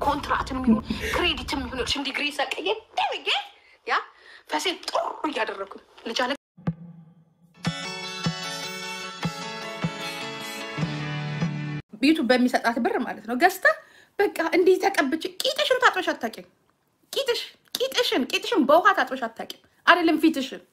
ኮንትራትም ይሁን ክሬዲትም ይሁን እርሽን ዲግሪ ሰቀየ ደብዬ ያ ፈሴን ጥሩ እያደረጉ ልጅ አለ ዩቱብ በሚሰጣት ብር ማለት ነው ገዝታ በቃ እንዲህ ተቀብቼ ቂጥሽን ታጥበሽ አታውቂም። ቂጥሽ ቂጥሽን ቂጥሽን በውሃ ታጥበሽ አታውቂም። አይደለም ፊትሽን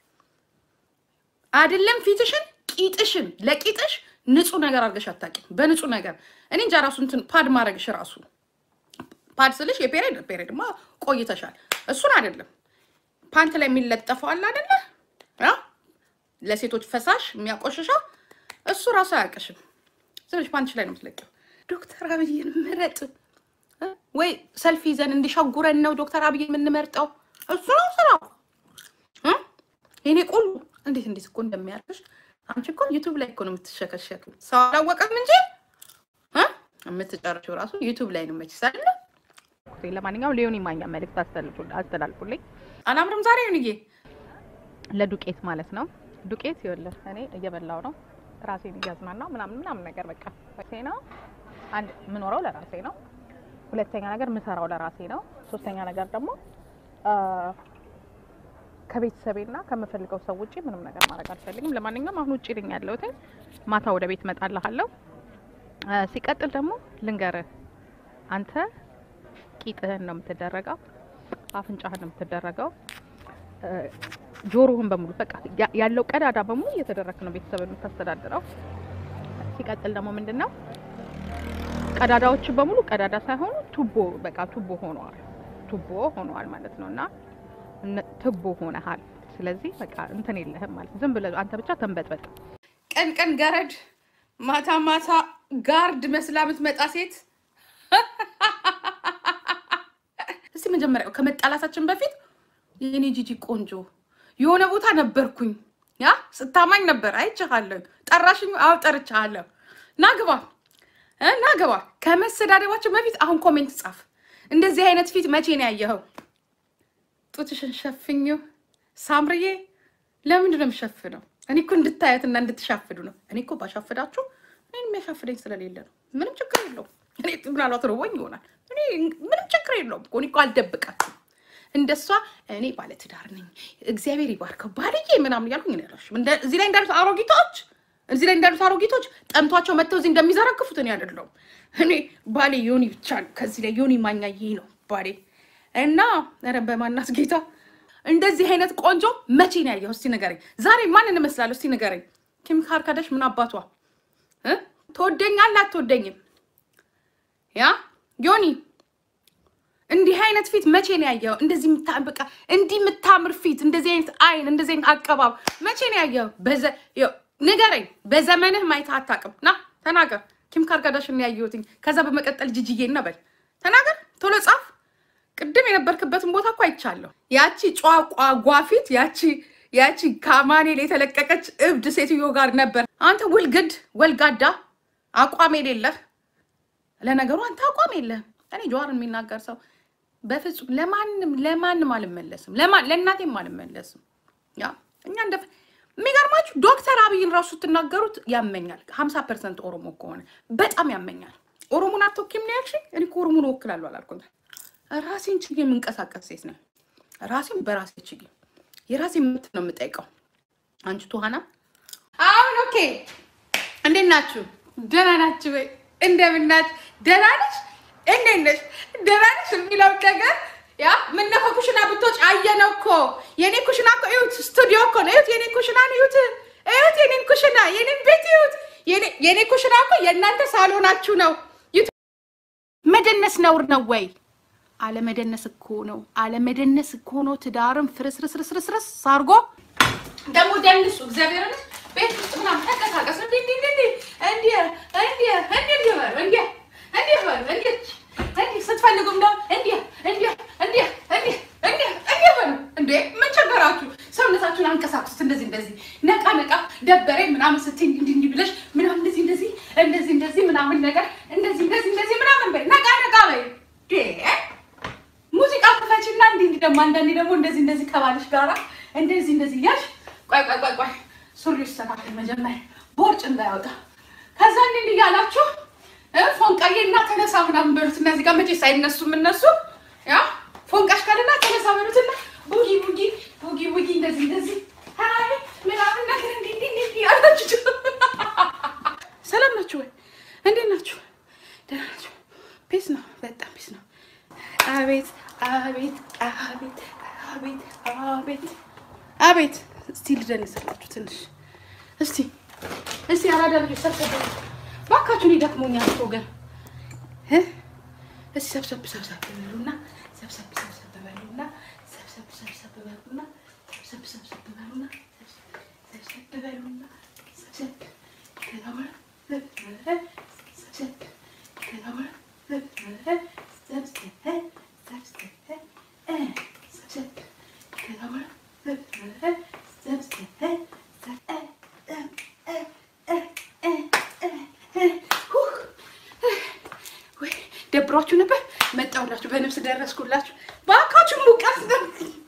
አይደለም ፊትሽን ቂጥሽን ለቂጥሽ ንጹህ ነገር አድርገሽ አታውቂም። በንጹህ ነገር እኔ እንጃ ራሱ እንትን ፓድ ማድረግሽ ራሱ ፓድ ስልሽ የፔሬድ ፔሬድማ ቆይተሻል። እሱን አይደለም ፓንት ላይ የሚለጠፈው አለ አይደለ ያ ለሴቶች ፈሳሽ የሚያቆሽሸው እሱ ራሱ አያውቅሽም። ስለሽ ፓንትሽ ላይ ነው የምትለቂው። ዶክተር አብይን ምረጥ እ? ወይ ሰልፊ ይዘን እንዲሻጉረን ነው ዶክተር አብይ የምንመርጠው? እሱ ነው ስራው። እ? የኔ ቆሉ እንዴት እንዴት እኮ እንደሚያርፍሽ አንቺ እኮ ዩቱብ ላይ እኮ ነው የምትሸከሸቱ። ሰው አላወቀም እንጂ እ? የምትጨርሽው ራሱ ዩቱብ ላይ ነው መች ሳለ ለማንኛውም ሊዮኒ ማኛ መልእክት አስተላልፉ- አስተላልፉልኝ አላምርም ዛሬ ንዬ ለዱቄት ማለት ነው። ዱቄት ይኸውልህ እኔ እየበላው ነው ራሴን እያዝናናው ምናምን ምናምን ነገር በቃ ራሴ ነው። አንድ የምኖረው ለራሴ ነው። ሁለተኛ ነገር የምሰራው ለራሴ ነው። ሶስተኛ ነገር ደግሞ አ፣ ከቤተሰቤና ከምፈልገው ሰው ውጭ ምንም ነገር ማድረግ አልፈልግም። ለማንኛውም አሁን ውጭ ልኝ ያለሁት ማታ ወደ ቤት እመጣልሃለሁ። አ፣ ሲቀጥል ደግሞ ልንገርህ አንተ ቂጥህን ነው የምትደረገው፣ አፍንጫህን ነው የምትደረገው እ፣ ጆሮህን በሙሉ በቃ ያ- ያለው ቀዳዳ በሙሉ እየተደረክ ነው ቤተሰብ የምታስተዳድረው። ሲቀጥል ደግሞ ምንድን ነው ቀዳዳዎች በሙሉ ቀዳዳ ሳይሆኑ ቱቦ በቃ ቱቦ ሆነዋል፣ ቱቦ ሆነዋል ማለት ነው። እና እነ- ቱቦ ሆነሃል። ስለዚህ በቃ እንትን የለህም ማለት ነው። ዝም ብለህ አንተ ብቻ ተንበጥበጥ። ቀን ቀን ገረድ ማታ ማታ ጋርድ መስላ የምትመጣ ሴት። እስቲ መጀመሪያው ከመጣላታችን በፊት የኔ ጂጂ ቆንጆ የሆነ ቦታ ነበርኩኝ፣ ያ ስታማኝ ነበር፣ አይቼሃለሁ። ጠራሽኝ? አዎ ጠርቼሃለሁ። ናግባ እ ናግባ። ከመሰዳደባችን በፊት አሁን ኮሜንት ጻፍ። እንደዚህ አይነት ፊት መቼ ነው ያየኸው? ጡትሽን ሸፍኝው ሳምርዬ። ለምንድን ነው የምሸፍነው? እኔ እኮ እንድታያትና እንድትሻፍዱ ነው። እኔ እኮ ባሻፍዳችሁ እኔን የሚያሻፍደኝ ስለሌለ ነው። ምንም ችግር የለውም። እኔ ምናልባት ርቦኝ ይሆናል። እኔ ምንም ችግር የለውም እኮ እኔ እኮ አልደብቃችሁም። እንደሷ እኔ ባለትዳር ነኝ እግዚአብሔር ይባርከው ባልዬ ምናምን እያልኩኝ እኔ አላልሽም። እንደ- እዚህ ላይ እንዳሉት አሮጊቶች እዚህ ላይ እንዳሉት አሮጊቶች ጠምቷቸው መጥተው እዚህ እንደሚዘረግፉት እኔ አይደለሁም። እኔ ባሌ ዮኒ ብቻ ነው። ከዚህ ላይ ዮኒ ማኛ ይህ ነው ባሌ እና ኧረ በማናት ጌታ እንደዚህ አይነት ቆንጆ መቼ ነው ያየው? እስቲ ንገረኝ። ዛሬ ማንን እመስላለሁ? እስቲ ንገረኝ። ኪም ካርካዳሽ ምን አባቷ እ? ትወደኛለህ አትወደኝም? ያ ዮኒ እንዲህ አይነት ፊት መቼ ነው ያየው? እንደዚህ የምታ- በቃ እንዲህ የምታምር ፊት፣ እንደዚህ አይነት አይን፣ እንደዚህ አይነት አቀባብ መቼ ነው ያየው? በዘ ይኸው ንገረኝ። በዘመንህ ማየት አታውቅም። ና ተናገር። ኪም ካርካዳሽን ነው ያየሁትኝ። ከዛ በመቀጠል ጅጅዬ እና በል ተናገር፣ ቶሎ ጻፍ። ቅድም የነበርክበትን ቦታ እኮ አይቻለሁ። ያቺ ቋቋ ፊት ያቺ ያቺ ከአማኔል የተለቀቀች እብድ ሴትዮ ጋር ነበር። አንተ ውልግድ ወልጋዳ አቋም የሌለህ ለነገሩ አንተ አቋም የለህም። እኔ ጀዋርን የሚናገር ሰው በፍጹም ለማንም ለማንም አልመለስም፣ ለማን ለእናቴም አልመለስም። ያ እኛ እንደ የሚገርማችሁ ዶክተር አብይን ራሱ ስትናገሩት ያመኛል። ሀምሳ ፐርሰንት ኦሮሞ ከሆነ በጣም ያመኛል። ኦሮሞን አትወኪም ነው ያልሽኝ? እኔ እኮ ኦሮሞን እወክላለሁ አላልኩም። ራሴን ችዬ የምንቀሳቀስ ሴት ነው። ራሴን በራሴ ችዬ የራሴ መብት ነው የምጠይቀው። አንቺ ቱሃና አሁን ኦኬ፣ እንዴት ናችሁ? ደህና ናችሁ ወይ? እንደምን ናችሁ? ደህና ነሽ? እንዴት ነሽ? ደህና ነሽ የሚለው ነገር ያ ምነው ከኩሽና ብትወጪ አየነው እኮ የኔ ኩሽና እኮ እዩት፣ ስቱዲዮ እኮ ነው። እዩት፣ የኔ ኩሽና ነው። እዩት፣ እዩት፣ የኔን ኩሽና፣ የኔን ቤት እዩት። የኔ- የኔ ኩሽና እኮ የእናንተ ሳሎናችሁ ነው። እዩት። መደነስ ነውር ነው ወይ? አለመደነስ እኮ ነው። አለመደነስ እኮ ነው ትዳርም ፍርስርስርስርስርስ አድርጎ ደግሞ ደንሱ እግዚአብሔርን ቤት ውስጥ ምናምን ተንቀሳቀስ እንዲህ እንዲህ እንዲህ እንዲህ እንዲህ እንዲህ እንዲህ በሉ እንዲህ እንዲህ በሉ እንዲህ እንዲህ ስትፈልጉም ደግሞ እንዲህ እንዲህ እንዲህ እንዲህ እንዲህ እንዲህ በሉ እንዴ ምን ቸገራችሁ? ሰውነታችሁን አንቀሳቅሱት እንደዚህ እንደዚህ ነቃ ነቃ ደበረኝ ምናምን ስትይ እንዲህ እንዲህ ብለሽ ምናምን እንደዚህ እንደዚህ እንደዚህ እንደዚህ ምናምን ነገር እንደዚህ እንደዚህ እንደዚህ ምናምን በይ ነቃ ነቃ በይ እንዴ ሙዚቃ ክፈችና እንዲህ እንዲህ ደግሞ አንዳንዴ ደግሞ እንደዚህ እንደዚህ ከባልሽ ጋራ እንደዚህ እንደዚህ እያልሽ ቆይ ቆይ ቆይ ቆይ ሱሪ ይስተካከል መጀመሪያ ቦርጭ እንዳያወጣ ከዛ እንዲህ እንዲህ እያላችሁ እ ፎንቃዬ እና ተነሳ ምናምን በሉት። እነዚህ ጋር መቼ ሳይነሱም እነሱ ያ ፎንቃሽ ካለና ተነሳ በሉትና ቡጊ ቡጊ ቡጊ ቡጊ እንደዚህ እንደዚህ አይ ምናምን ነገር እንዲህ እንዲህ እንዲህ እንዲህ አላችሁ። ሰላም ናችሁ ወይ? እንዴት ናችሁ? ደህና ናችሁ? ፒስ ነው፣ በጣም ፒስ ነው። አቤት አቤት አቤት አቤት አቤት አቤት። እስቲ ልደንስላችሁ ትንሽ እስቲ እስቲ አራዳ ልጆች ሰብሰብ በሉ እባካችሁን፣ ይደክሞኛል እኮ ግን እ እስቲ ሰብሰብ ሰብሰብ በሉና ሰብሰብ ሰብሰብ በሉና ሰብሰብ ሰብሰብ በሉና ሰብሰብ ሰብሰብ በሉና ሰብሰብ በሉና ሰብሰብ ከዛ በኋላ ሰብሰብ ከዛ በኋላ ሰብሰብ ሰብሰብ እ ሰብሰብ ከዛ በኋላ ሰብሰብ ወይ ደብሯችሁ ነበር? መጣሁላችሁ፣ በነፍስ ደረስኩላችሁ። እባካችሁ ሙቀት ነው።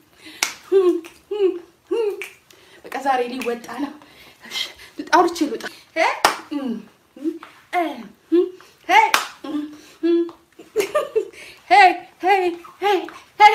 በቃ ዛሬ ሊወጣ ነው። እሺ፣ አውርቼ ልውጣ። እ? እ? ሄይ ሄይ ሄይ ሄይ ሄይ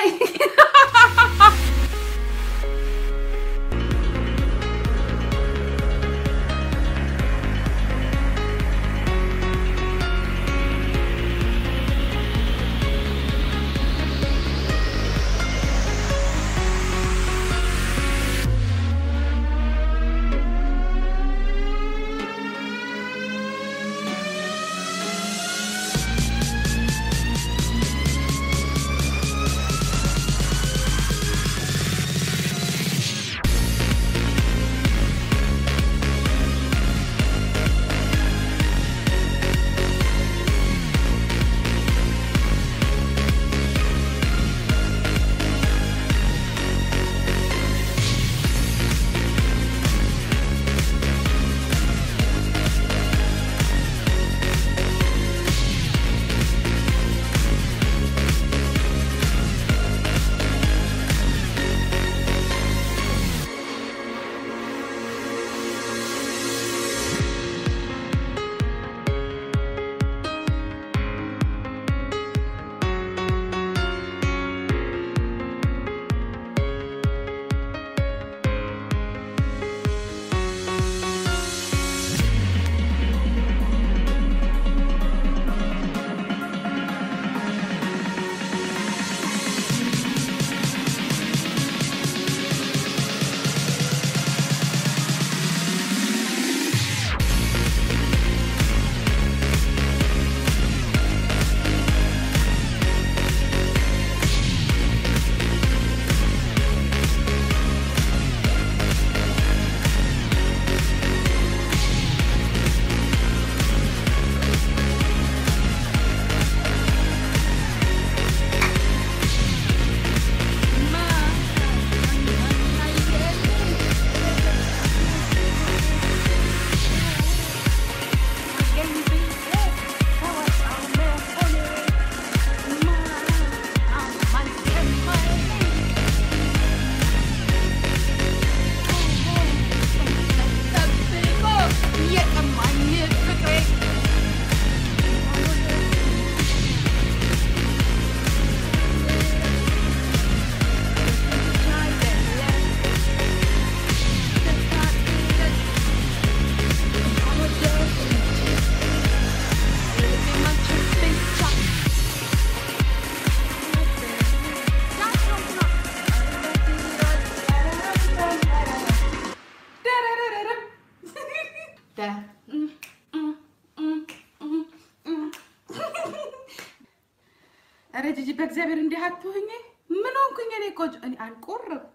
ኧረ ጂጂ በእግዚአብሔር እንዲህ አትሁኝ። ምን ሆንኩኝ እኔ? ቆንጆ እኔ አልቆረብኩ።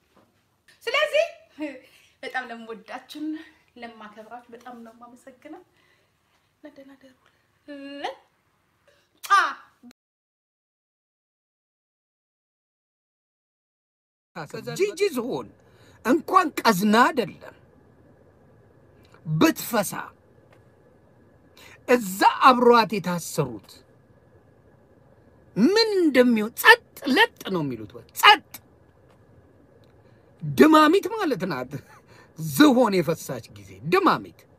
ስለዚህ በጣም ለምወዳችን ለማከብራችሁ በጣም ነው የማመሰግነው። ደህና ደሩ። ጂጂ ዝሆን እንኳን ቀዝና አይደለም ብትፈሳ እዛ አብሯት የታሰሩት ምን እንደሚሆን ጸጥ ለጥ ነው የሚሉት። ወይ ጸጥ ድማሚት ማለት ናት። ዝሆን የፈሳች ጊዜ ድማሚት